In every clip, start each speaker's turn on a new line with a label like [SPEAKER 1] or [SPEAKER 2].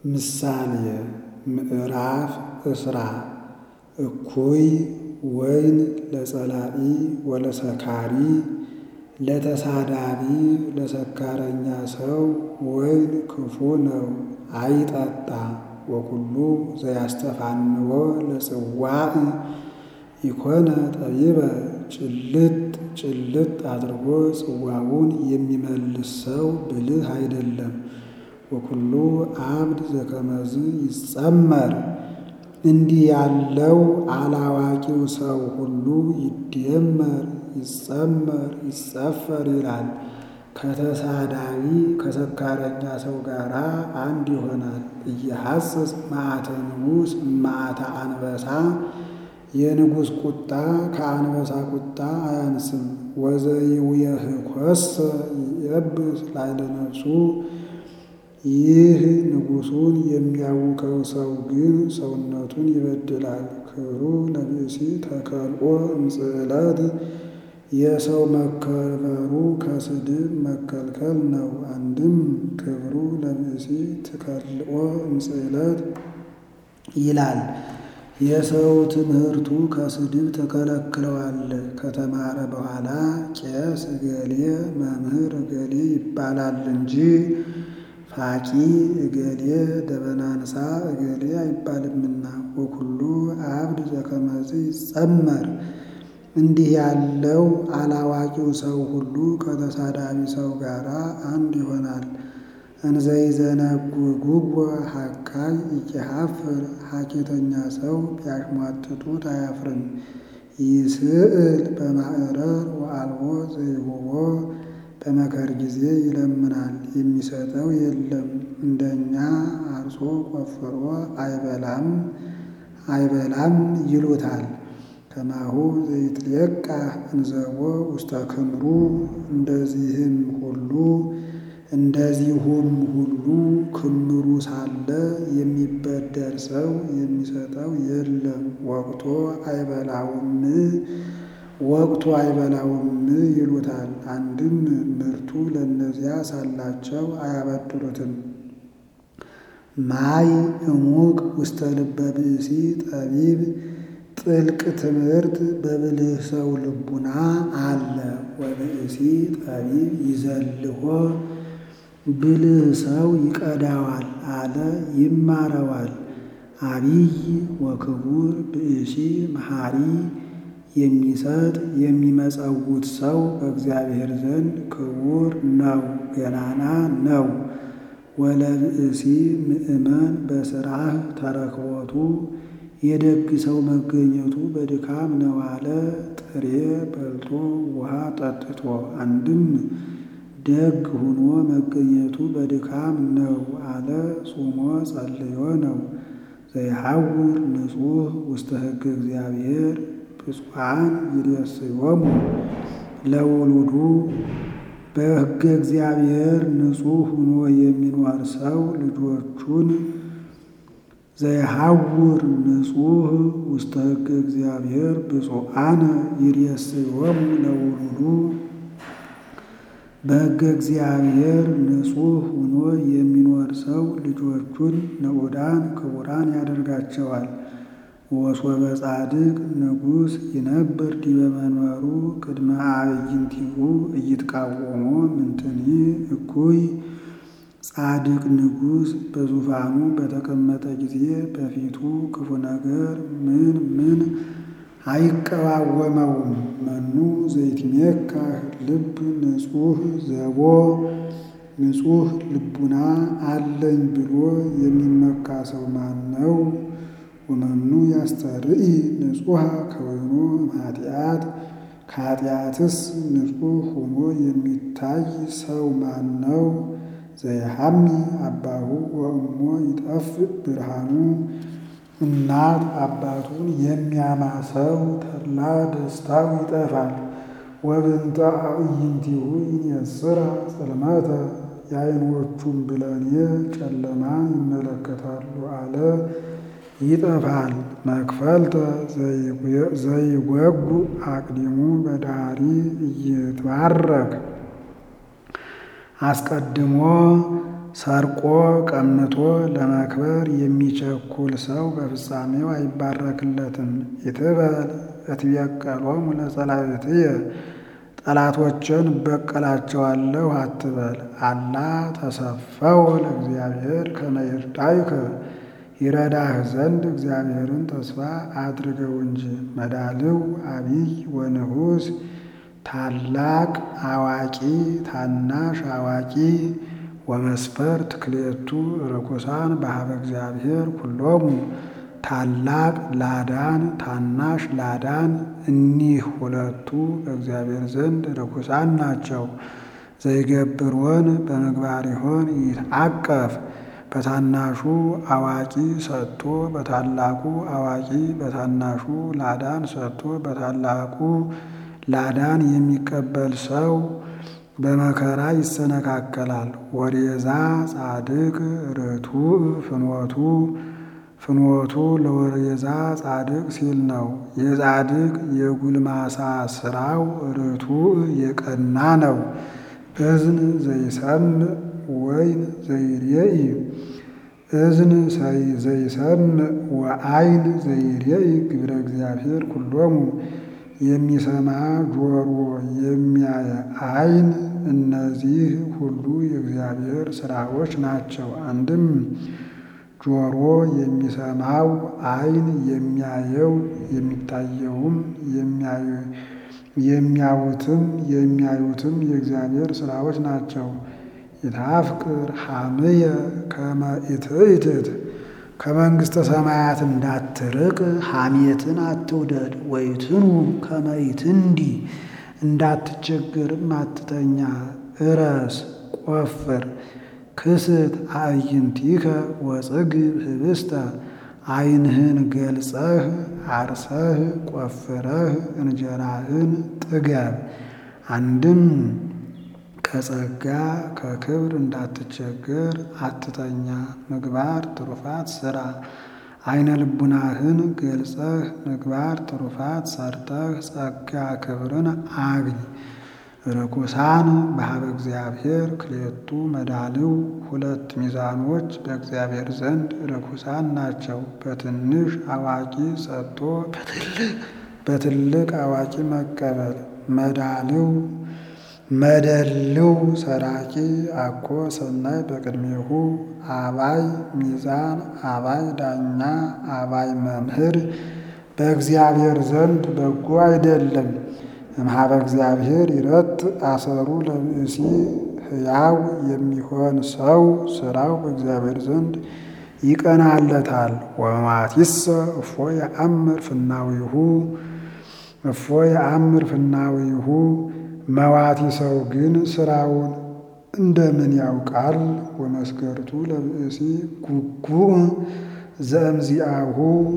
[SPEAKER 1] ምሳሌ ምዕራፍ እስራ እኩይ ወይን ለጸላኢ ወለሰካሪ ለተሳዳቢ ለሰካረኛ ሰው ወይን ክፉ ነው አይጠጣ። ወኩሉ ዘያስተፋንዎ ለጽዋዕ ኢኮነ ጠቢበ ጭልጥ ጭልጥ አድርጎ ጽዋውን የሚመልስ ሰው ብልህ አይደለም። ወኩሉ አብድ ዘከመዝ ይጸመር እንዲህ ያለው አላዋቂው ሰው ሁሉ ይደመር ይጸመር ይጸፈር ይላል። ከተሳዳቢ ከሰካረኛ ሰው ጋር አንድ ይሆናል። እየሐስስ መዓተ ንጉሥ መዓተ አንበሳ የንጉሥ ቁጣ ከአንበሳ ቁጣ አያንስም። ወዘይውየህኮሰ ይየብስ ላዕለ ነፍሱ ይህ ንጉሡን የሚያውከው ሰው ግን ሰውነቱን ይበድላል። ክብሩ ለብእሲ ተከልኦ እምጽዕለት የሰው መከበሩ ከስድብ መከልከል ነው። አንድም ክብሩ ለብእሲ ትከልኦ እምጽዕለት ይላል። የሰው ትምህርቱ ከስድብ ተከለክለዋል። ከተማረ በኋላ ቄስ እገሌ መምህር እገሌ ይባላል እንጂ ፋቂ እገሌ ደበናንሳ እገሌ አይባልምና። ወኩሉ አብድ ዘከመዝ ይጸመር እንዲህ ያለው አላዋቂው ሰው ሁሉ ከተሳዳቢ ሰው ጋር አንድ ይሆናል። እንዘይዘነጉጉጎ ሐካይ ኢይሐፍር ሐኬተኛ ሰው ቢያሽሟጥጡት አያፍርም። ይስእል በማዕረር ወአልቦ ዘይሁቦ በመከር ጊዜ ይለምናል የሚሰጠው የለም። እንደኛ አርሶ ቆፍሮ አይበላም አይበላም ይሉታል። ከማሁ ዘይትሌቃ እንዘቦ ውስተ ክምሩ እንደዚህም ሁሉ እንደዚሁም ሁሉ ክምሩ ሳለ የሚበደር ሰው የሚሰጠው የለም። ወቅቶ አይበላውም ወቅቱ አይበላውም ይሉታል። አንድም ምርቱ ለእነዚያ ሳላቸው አያበድሩትም። ማይ እሙቅ ውስተ ልበ ብእሲ ጠቢብ ጥልቅ ትምህርት በብልህ ሰው ልቡና አለ። ወብእሲ ጠቢብ ይዘልሆ ብልህ ሰው ይቀዳዋል አለ ይማረዋል። አቢይ ወክቡር ብእሲ መሐሪ የሚሰጥ የሚመጸውት ሰው በእግዚአብሔር ዘንድ ክቡር ነው ገናና ነው። ወለብእሲ ምእመን በስራህ ተረክቦቱ የደግ ሰው መገኘቱ በድካም ነው አለ። ጥሬ በልቶ ውሃ ጠጥቶ አንድም ደግ ሁኖ መገኘቱ በድካም ነው አለ። ጾሞ ጸልዮ ነው። ዘይሐውር ንጹሕ ውስተ ሕገ እግዚአብሔር ብፁዓን ይሬስዮሙ ለውሉዱ በሕገ እግዚአብሔር ንጹሕ ሁኖ የሚኖር ሰው ልጆቹን ዘይሐውር ንጹሕ ውስተ ሕገ እግዚአብሔር ብፁዓነ ይሬስዮሙ ለውሉዱ በሕገ እግዚአብሔር ንጹሕ ሁኖ የሚኖር ሰው ልጆቹን ንዑዳን ክቡራን ያደርጋቸዋል። ወሶበ ጻድቅ ንጉሥ ይነብር ዲበ መንበሩ ቅድመ አዕይንቲሁ ኢይትቃወሞ ምንትኒ እኩይ ጻድቅ ንጉሥ በዙፋኑ በተቀመጠ ጊዜ በፊቱ ክፉ ነገር ምን ምን አይቀዋወመውም። መኑ ዘይትሜካህ ልብ ንጹሕ ዘቦ ንጹሕ ልቡና አለኝ ብሎ የሚመካ ሰው ማን ነው? ወመኑ ያስተርኢ ንጹሐ ከወይኖ እምኃጢአት ከኃጢአትስ ንጹሕ ሆኖ የሚታይ ሰው ማን ነው? ዘይሐሚ አባሁ ወእሞ ይጠፍእ ብርሃኑ እናት አባቱን የሚያማ ሰው ተድላ ደስታው ይጠፋል። ወብንተ አዕይንቲሁ ይኔስራ ጽልመተ የዓይኖቹም ብለኔ ጨለማ ይመለከታሉ አለ ይጠፋል። መክፈልተ ዘይወጉ አቅዲሙ በዳሪ እይትባረክ አስቀድሞ ሰርቆ ቀምቶ ለመክበር የሚቸኩል ሰው በፍጻሜው አይባረክለትም። ኢትበል እትቤቀሎሙ ለጸላእትየ ጠላቶችን እበቀላቸዋለሁ አትበል። አላ ተሰፈው ለእግዚአብሔር ከመ ይርዳይከ ይረዳህ ዘንድ እግዚአብሔርን ተስፋ አድርገው እንጂ። መዳልው አቢይ ወንዑስ ታላቅ አዋቂ ታናሽ አዋቂ ወመስፈርት ክልኤቱ ርኩሳን በሀበ እግዚአብሔር ኩሎሙ ታላቅ ላዳን ታናሽ ላዳን እኒህ ሁለቱ በእግዚአብሔር ዘንድ ርኩሳን ናቸው። ዘይገብርወን በምግባሪሆን ይትዓቀፍ በታናሹ አዋቂ ሰጥቶ በታላቁ አዋቂ በታናሹ ላዳን ሰጥቶ በታላቁ ላዳን የሚቀበል ሰው በመከራ ይሰነካከላል። ወዴዛ ጻድቅ ርቱዕ ፍኖቱ ፍኖቱ ለወሬዛ ጻድቅ ሲል ነው። የጻድቅ የጉልማሳ ስራው ርቱዕ የቀና ነው። እዝን ዘይሰምዕ ወይን ዘይሬኢ እዝን ዘይሰምዕ ወአይን ዘይሬኢ ግብረ እግዚአብሔር ኩሎሙ የሚሰማ ጆሮ የሚያይ አይን እነዚህ ሁሉ የእግዚአብሔር ስራዎች ናቸው። አንድም ጆሮ የሚሰማው አይን የሚያየው የሚታየውም የሚያዩትም የሚያዩትም የእግዚአብሔር ስራዎች ናቸው። ይታፍቅር ሐምየ ከመ ኢትእትት ከመንግሥተ ሰማያት እንዳትርቅ ሐሜትን አትውደድ። ወይትኑ ከመ ኢትንዲ እንዳትቸግርም አትተኛ። እረስ ቆፍር ክስት አዕይንቲከ ወጽግብ ህብስተ ዓይንህን ገልጸህ አርሰህ ቆፍረህ እንጀራህን ጥገብ። አንድም ከጸጋ ከክብር እንዳትቸገር አትተኛ። ምግባር ትሩፋት ስራ። ዓይነ ልቡናህን ገልጸህ ምግባር ትሩፋት ሰርተህ ጸጋ ክብርን አግኝ። ርኩሳን በሀበ እግዚአብሔር ክሌቱ መዳልው ሁለት ሚዛኖች በእግዚአብሔር ዘንድ ርኩሳን ናቸው። በትንሽ አዋቂ ሰጥቶ በትልቅ አዋቂ መቀበል። መዳልው መደልው ሰራቂ አኮ ሰናይ በቅድሜሁ አባይ ሚዛን አባይ ዳኛ አባይ መምህር በእግዚአብሔር ዘንድ በጎ አይደለም። እምኀበ እግዚአብሔር ይረት አሰሩ ለብእሲ ሕያው የሚሆን ሰው ስራው በእግዚአብሔር ዘንድ ይቀናለታል። ወመዋቲሰ እፎ የአምር ፍናዊሁ እፎ የአምር ፍናዊሁ መዋቲ ሰው ግን ስራውን እንደምን ያውቃል? ወመስገርቱ ለብእሲ ጉጉዕ ዘእምዚአሁ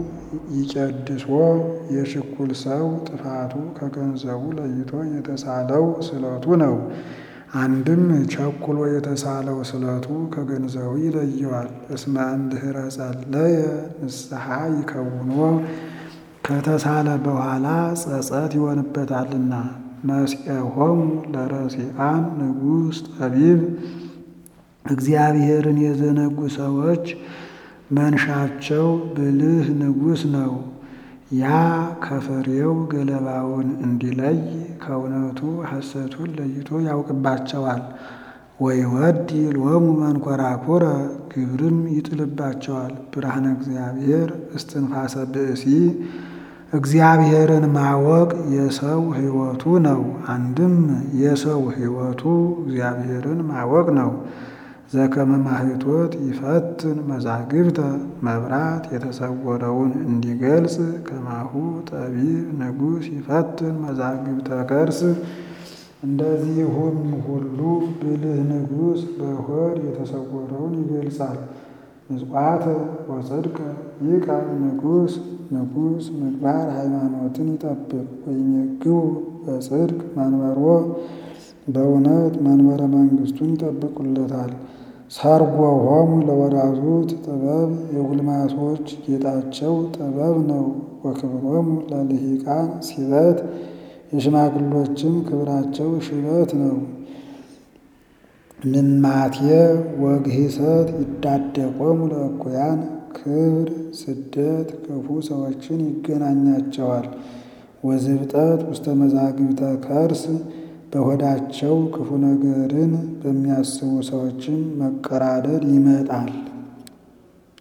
[SPEAKER 1] ይጨድሶ የችኩል ሰው ጥፋቱ ከገንዘቡ ለይቶ የተሳለው ስለቱ ነው። አንድም ቸኩሎ የተሳለው ስለቱ ከገንዘቡ ይለየዋል። እስመ እምድኅረ ጸለየ ንስሐ ይከውኖ ከተሳለ በኋላ ጸጸት ይሆንበታልና። መስኤሆሙ ለረሲአን ንጉሥ ጠቢብ እግዚአብሔርን የዘነጉ ሰዎች መንሻቸው ብልህ ንጉሥ ነው። ያ ከፍሬው ገለባውን እንዲለይ ከእውነቱ ሐሰቱን ለይቶ ያውቅባቸዋል። ወይወዲ ሎሙ መንኰራኵረ ግብርም ይጥልባቸዋል። ብርሃነ እግዚአብሔር እስትንፋሰ ብእሲ እግዚአብሔርን ማወቅ የሰው ሕይወቱ ነው። አንድም የሰው ሕይወቱ እግዚአብሔርን ማወቅ ነው። ዘከመ ማኅቶት ይፈትን መዛግብተ መብራት የተሰወረውን እንዲገልጽ ከማሁ ጠቢብ ንጉሥ ይፈትን መዛግብተ ከርስ እንደዚሁም ሁሉ ብልህ ንጉሥ በሆድ የተሰወረውን ይገልጻል። ምጽዋተ ወጽድቀ ይቃ ንጉሥ ንጉሥ ምግባር ሃይማኖትን ይጠብቅ። ወይሜግቡ በጽድቅ መንበሮ በእውነት መንበረ መንግሥቱን ይጠብቁለታል። ሰርጎሆሙ ለወራዙት ጥበብ የጉልማሶች ጌጣቸው ጥበብ ነው። ወክብሮሙ ለልሂቃን ሲበት የሽማግሎችም ክብራቸው ሽበት ነው። ምማቴ ወግሂሰት ይዳደቆሙ ለእኩያን ክብር ስደት ክፉ ሰዎችን ይገናኛቸዋል። ወዝብጠት ውስተ መዛግብተ ከርስ በሆዳቸው ክፉ ነገርን በሚያስቡ ሰዎችም መቀራደድ ይመጣል።